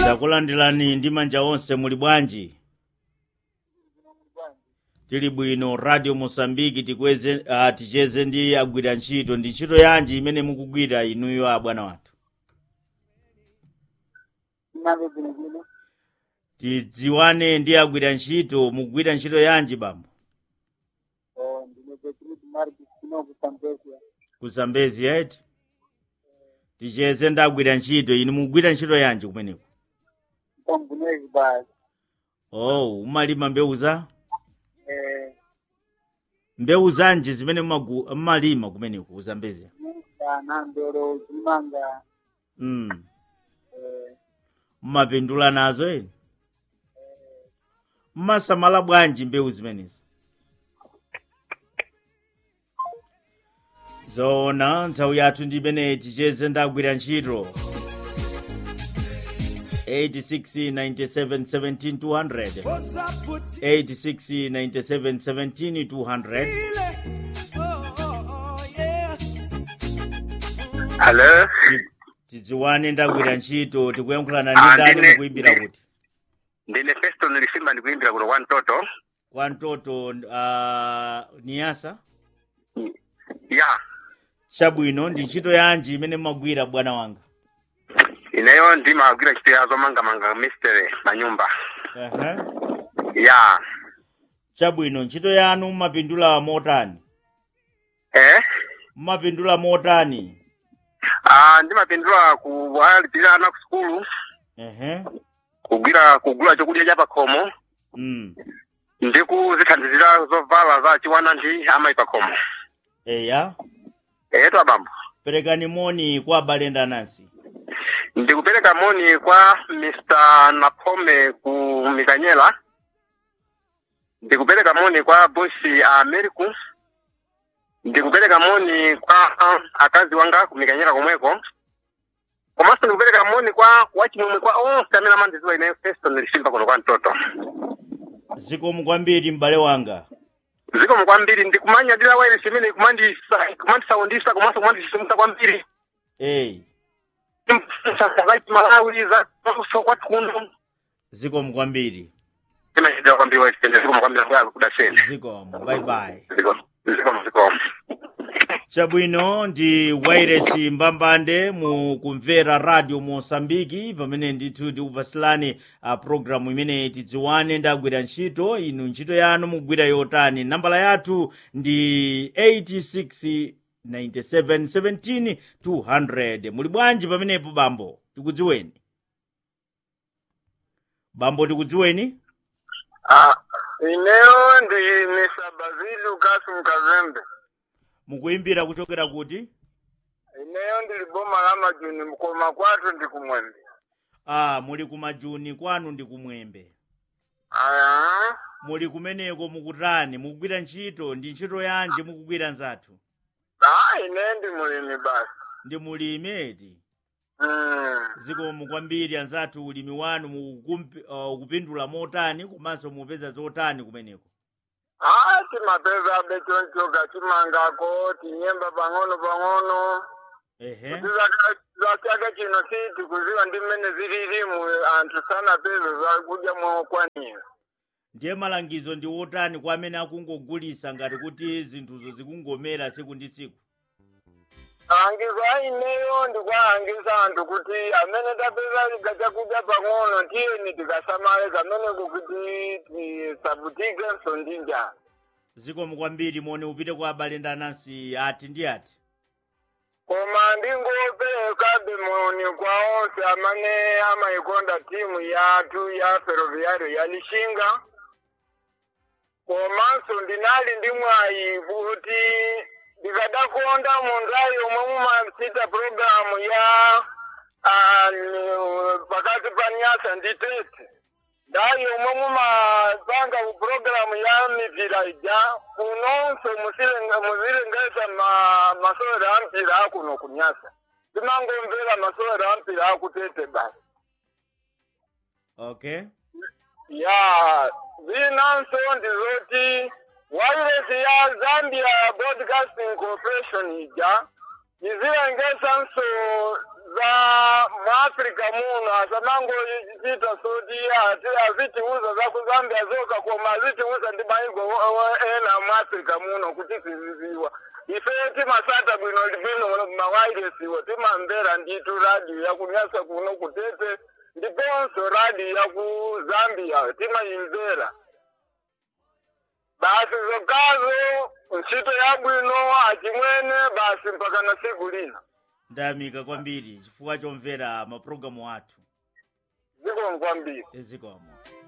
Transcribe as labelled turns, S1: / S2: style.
S1: takulandirani ndi manja onse muli bwanji tili bwino radio mosambiki tikweze uh, ticheze ndi agwira ntchito ndi ntchito yanji imene mukugwira inuyo abwana wathu
S2: nave bwinobwino
S1: tidziwane ndi agwira ntchito mukugwira ntchito yanji bambo
S2: ndine Beatrice Marcus Kinovu Sambezia
S1: kusambezi eti ticheze ndi agwira ntchito inu mukugwira ntchito yanji kumeneko
S2: tambunezi basi
S1: oh umalima mbewu za
S2: eh
S1: mbewu zanji zimene mumagu- mmalima kumeneko kusambezi
S2: sana ndoro zimanga
S1: mm.
S2: eh
S1: mmapindula nazo eni mmasamala bwanji mbewu zimenezi zoona nthawi yathu ndi imeneyi ticheze ndagwira ntchito 86 97 17 200 86 97 17 200
S3: Hello.
S1: Ti- tidziwane ndagwira ntchito tikuyankhulana ndi
S3: Ah,
S1: ndani
S3: ndine-
S1: mukuimbira kuti
S3: Ndine Festo nilisimba ndikuimbira kuno kwa mtoto.
S1: kwa mtoto uh, niyasa
S3: Ya.
S1: chabwino ndi ntchito yanji imene mmagwira bwana wanga
S3: Ineyo ndima agwira ntchito yazo manga manga mystery manyumba.
S1: Ehe.
S3: Ya.
S1: chabwino ntchito yanu mmapindula motani
S3: Eh?
S1: mmapindula motani
S3: Ah, ndimapindula ku alipira ana ku skulu,
S1: Ehe.
S3: kugwira kugula chokudya cha pakhomo,
S1: Mm.
S3: ndi kuzithandizira zovala za chiwana ndi amayi pakhomo.
S1: eya
S3: Eh, to abambo.
S1: perekani moni kwa abale ndi anansi
S3: Ndikupereka moni kwa Mr. Napome ku Mikanyela. Ndikupereka moni kwa bosi a Ameriku. Ndikupereka moni kwa ah, akazi wanga ku Mikanyela komweko. Komanso ndikupereka moni kwa wachimwemwe kwa onse amene amandidziwa ine Festo nilisimba kuno kwa mtoto.
S1: zikomo kwambiri m'bale wanga
S3: Zikomo kwambiri ndikumanya dira waile simene kumandisa kumandisaundisa komanso kumandisimusa kwambiri.
S1: eyi
S3: Zaiti Malawi za so kwati kuno.
S1: zikomo kwambiri
S3: Imachidwa kwambiri waile zikomo kwambiri kwa kudaseni.
S1: zikomo bye bye
S3: Zikomo zikomo zikomo.
S1: chabwino ndi wairesi mbambande mu kumvera radio mosambiki pamene ndithu tikupasilani a programu imene tidziwane ndagwira ntchito inu ntchito yanu mukugwira yotani nambala yathu ndi 86 97 17 200 muli bwanji pamenepo bambo tikudziweni bambo tikudziweni
S3: Ah, ineyo ndi Mr. Basil Lucas Mkazembe.
S1: mukuimbira kuchokera kuti
S3: Ineyo ndili boma la majuni mkoma kwatu ndi kumwembe.
S1: ah muli kumajuni kwanu ndi kumwembe
S3: Aya.
S1: muli kumeneko mukutani mukugwira ntchito ndi ntchito yanji mukugwira nzathu
S3: Ah, ine ndi mulimi basi.
S1: ndi mulimi eti
S3: Mm.
S1: zikomo kwambiri anzathu ulimi wanu mukumpi- uh, ukupindula motani komanso mupeza zotani kumeneko
S3: Ah, timapeza abe chonchoka chimangako tinyemba pang'ono pang'ono.
S1: ehe
S3: Zachaka chino si tikuziwa ndi mmene zililimu anthu sanapeza zakudya mokwanira.
S1: ndiye malangizo ndi otani kwa amene akungogulisa ngati kuti zinthuzo zikungomera tsiku ndi tsiku
S3: Angizo aineyo ndikwaangisa anthu kuti amene tapeza liga chakudya pang'ono tiyeni tikasamale kamene kukuti tisavutikenso ndi njala.
S1: zikomo kwambiri moni upite kwa abale ndi anansi ati ndi ati
S3: koma ndingoperekabe moni kwa onse amene amayikonda timu yathu ya ferroviario ya lishinga komanso ndinali ndi mwayi kuti ndikadakonda mundayi omwe mumachita programu ya ah, ni- pakati pa nyasa ndi tete ndayi omwe mumapanga programu ya mipira ija kunonso musilenga- muzilengeza ma- masewera ampira akuno kunyasa timangomvera masewera ampira akutete basi
S1: okay
S3: ya zinanso ndizoti wireless ya zambia broadcasting corporation ija izilengesanso za muafrika muno asamangochita soti ati azitiuza za kuzambia zoka koma azitiuza ndi maiko ena muafrika muno kuti ziziziwa ife timasata bwino bwino mawairesiwo timamvera nditu radio yakunyasa kuno kutete ndiponso radio yaku zambia timayimvera basi zokazo ntchito yabwino achimwene basi mpaka na siku lina
S1: ndayamika kwambiri chifukwa chomvera mapulogalamu athu
S3: zikomo kwambiri
S1: ezikomo